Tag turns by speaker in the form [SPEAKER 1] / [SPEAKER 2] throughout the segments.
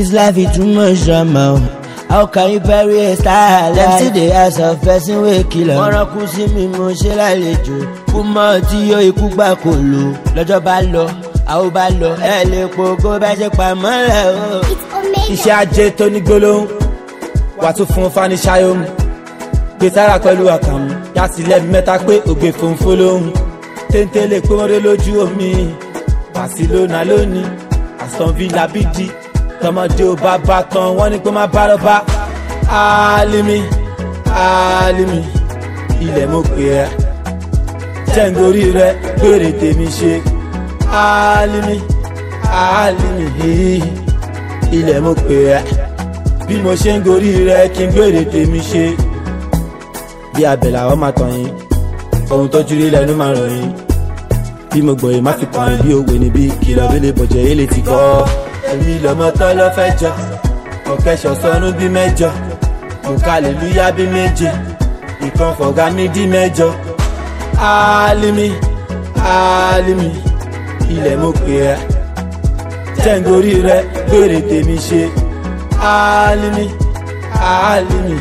[SPEAKER 1] This life is too much drama. How can you bury a star? Dem still dey ask of person wey kill am. Wọ́n rán kú sí mi mo ṣe lálejò. Kú mọ́ tí yóò ikú gbà kò lò. Lọ́jọ́ bá lọ, àwọn bá lọ. Ẹ lè pogo bá ṣe pamọ́ rẹ̀ o.
[SPEAKER 2] iṣẹ́ ajé tó ní gbólóhùn wà tún fún fanisayom gbé sára pẹ̀lú àkàmú yàtìlẹ̀ mẹ́ta pé ògbé fòǹfò lóhùn téńté lè pé wọ́n dé lójú omi barcelona lónìí aston villa bídì tọmọdé ò bá bá tán wọ́n ní pé má bá lọ bá alimi alimi ilẹ̀ mo pè ẹ́ jẹ́ǹgorí rẹ gbére tèmi ṣe alimi alimi ilẹ̀ mo pè ẹ́ bí mo ṣe ń gorí rẹ kí n gbére tèmi ṣe bí abẹ́là ọ́ máa tàn yín ohun tó jú rí lẹ́nu máa ràn yín bí mo gbọ́ yìí má fi kàn yín bí òwe níbí kìlọ̀ bí lè bọ̀jẹ̀ yé lè ti kọ́ èmi lọ́mọ tán lọ́ fẹ́ jọ ọ̀kẹ́sọ̀ sọnù bí mẹ́jọ mo ká lèlúyà bí méje ìkan fọ̀gá mi dí mẹ́jọ alimi alimi ilẹ̀ mo pè ẹ́ jẹ́ǹgorí rẹ gbére tèmi ṣe alimi alimi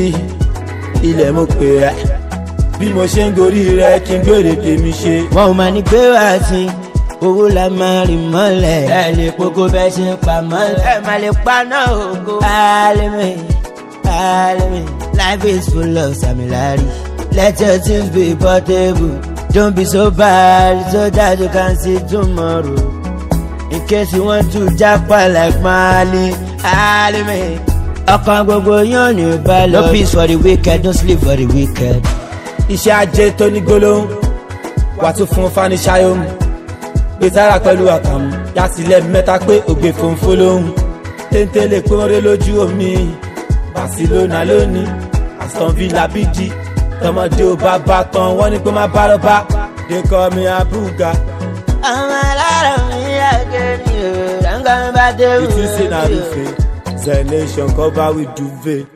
[SPEAKER 2] ilẹ̀ mo pè ẹ́ bí mo ṣe ń gorí rẹ kí n gbére tèmi ṣe.
[SPEAKER 1] Wọ́n ò máa ní pé wá sí owó la máa rìn mọ́lẹ̀. Ẹ lè pogo bẹ́ẹ̀ ṣe ń pa mọ́lẹ̀. Ẹ máa lè paná ògo. Alimi, alimi, life is full of samilari. Let your things be portable. Don't be so bad so that you can see tomorrow. In case you want to japa like Mali, Alimi. Ọkàn gbogbo yóò ní balẹ̀. No peace for the wicked, no sleep for the wicked.
[SPEAKER 2] iṣẹ́ ajé tó ní gbólóhùn wà tún fún fanisayom gbé sára pẹ̀lú àkàmú yàtìlẹ̀ mẹ́ta pé ògbé fòǹfò lóhùn téńté lè pé wọ́n dé lójú omi barcelona lónìí aston villa bídì tọmọdé ò bá bá tán wọ́n ní pé má bá lọ bá they call me abuga
[SPEAKER 1] Ọmọ alára mi àgẹ̀rì o, dáńgá mi bá dé wù.
[SPEAKER 2] ìtúnṣe náà rúfe zenation cover with duvet